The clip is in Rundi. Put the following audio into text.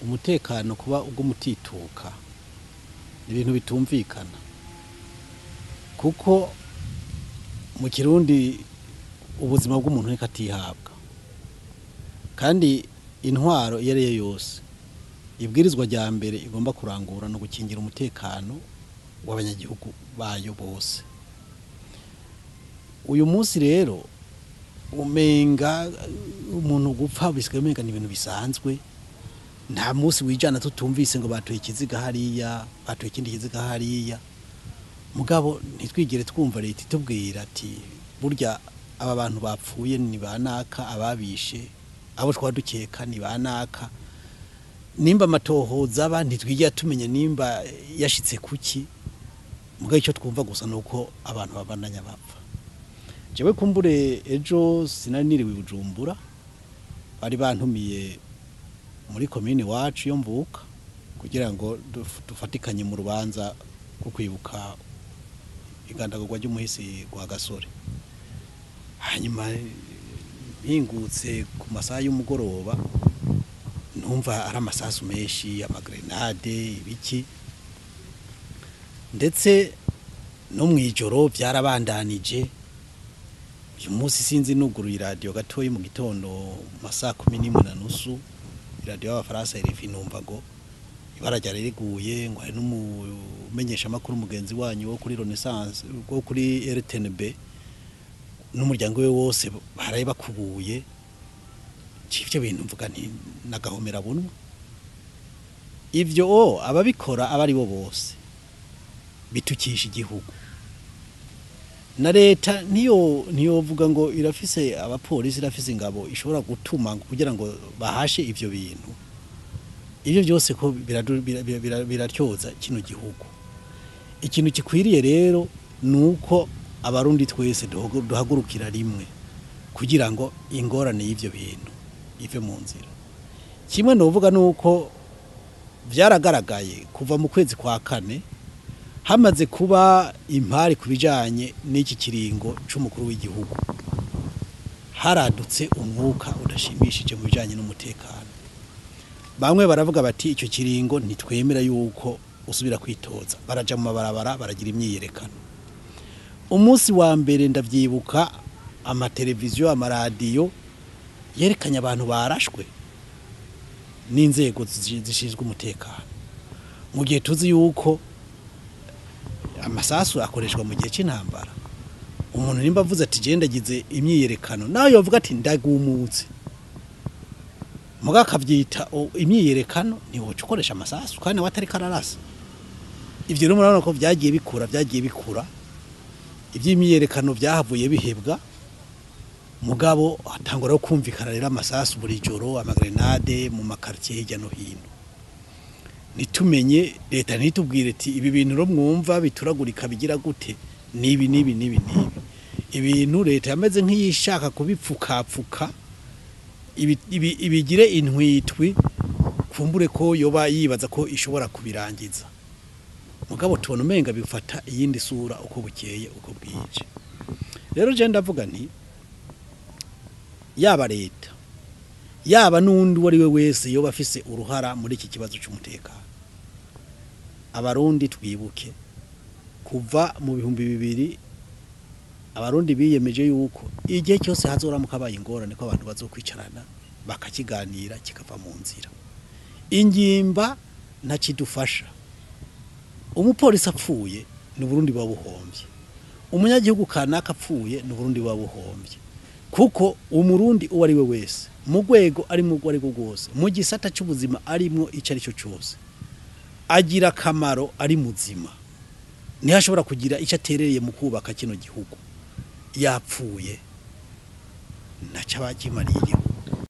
umutekano kuba ubw'umutituka ni ibintu bitumvikana kuko mu kirundi ubuzima bw'umuntu reka atihabwa kandi intwaro iyo ari yo yose ibwirizwa rya mbere igomba kurangura no gukingira umutekano w'abanyagihugu bayo bose uyu munsi rero umenga umuntu gupfa bisigaye umenga ni ibintu bisanzwe nta munsi wijana tutumvise ngo batoye ikiziga hariya batoye ikindi kiziga hariya mugabo ntitwigere twumva leta itubwira ati burya aba bantu bapfuye ni banaka ababishe abo twaba dukeka ni banaka nimba amatohoza aba ntitwigira tumenya nimba yashitse kuki mugabo icyo twumva gusa ni uko abantu babandanya bapfa jewe kumbure ejo sinari niriwe i bujumbura bari bantumiye muri komini wacu yo mvuka kugira ngo duf- dufatikanye mu rubanza rwo kwibuka igandagurwa ry'umuhisi rwa gasore hanyuma mpingutse ku masaha y'umugoroba numva ari amasasu menshi amagrenade ibiki ndetse no mu ijoro byarabandanije uyu munsi sinzi nuguruye iradiyo gatoya mu gitondo mu masaha kumi n'imwe na nusu iradiyo y'abafaransa irifi numva ngo ibara ryari riguye ngo hari n'umumenyeshamakuru mugenzi wanyu wo kuri renaissance wo kuri rtnb n'umuryango we wose baraye bakubuye ivyo bintu mvuga nti nagahomera bunwa ivyo o ababikora aba ari bo bose bitukisha igihugu na leta niyo ntiyovuga ngo irafise abapolisi irafise ingabo ishobora gutuma ngo kugira ngo bahashe ivyo bintu ivyo byose ko biradu- bira- bira- bira- biratyoza kino gihugu ikintu gikwiriye rero ni uko abarundi twese duhagu- duhagurukira rimwe kugira ngo ingorane y'ivyo bintu ive mu nzira kimwe novuga ni uko byaragaragaye kuva mu kwezi kwa kane hamaze kuba impari ku bijyanye n'iki kiringo cy'umukuru w'igihugu haradutse umwuka udashimishije mu bijyanye n'umutekano bamwe baravuga bati icyo kiringo ntitwemera yuko usubira kwitoza barajya mu mabarabara baragira imyiyerekano umunsi wa mbere ndabyibuka amateleviziyo amaradiyo yerekanye abantu barashwe n'inzego zi- zishinzwe umutekano mu gihe tuzi yuko amasasu akoreshwa mu gihe cy'intambara umuntu nimba avuze ati genda agize imyiyerekano nawe yavuga ati ndagumutse muga akabyita o- imyiyerekano ntiwoca ukoresha amasasu kandi nawe atari kararasa ibyo rero murabona ko byagiye bikura byagiye bikura iby'imyiyerekano byahavuye bihebwa mugabo hatangura kumvikana rero amasasu buri joro amagrenade mu makaritiye hirya no hino nitumenye leta ntitubwire ati ibi bintu ro mwumva bituragurika bigira gute nibi nibi nibi nibi ibintu leta yameze nk'iyishaka kubipfukapfuka ibi- ibi- ibigire intwitwi kumbure ko yoba yibaza ko ishobora kubirangiza mugabo tubona umenga bifata iyindi sura uko bukeye uko bwije rero je ndavuga nti yaba leta yaba n'undi uwo ari we wese yoba afise uruhara muri iki kibazo cy'umutekano abarundi twibuke kuva mu bihumbi bibiri abarundi biyemeje yuko igihe cyose hazoramuka abaye ingorane ko abantu bazokwicarana bakakiganira kikava mu nzira ingimba ntakidufasha umupolisi apfuye ni Burundi buba buhombye umunyagihugu kanaka apfuye ni Burundi buba buhombye kuko umurundi uwo ari we wese mu rwego ari mu rwo ari rwo rwose mu gisata cy'ubuzima arimo icyo ari cyo cyose agira akamaro ari muzima niho ashobora kugira icyo aterereye mu kubaka kino gihugu yapfuye ntacyo aba akimariye igihugu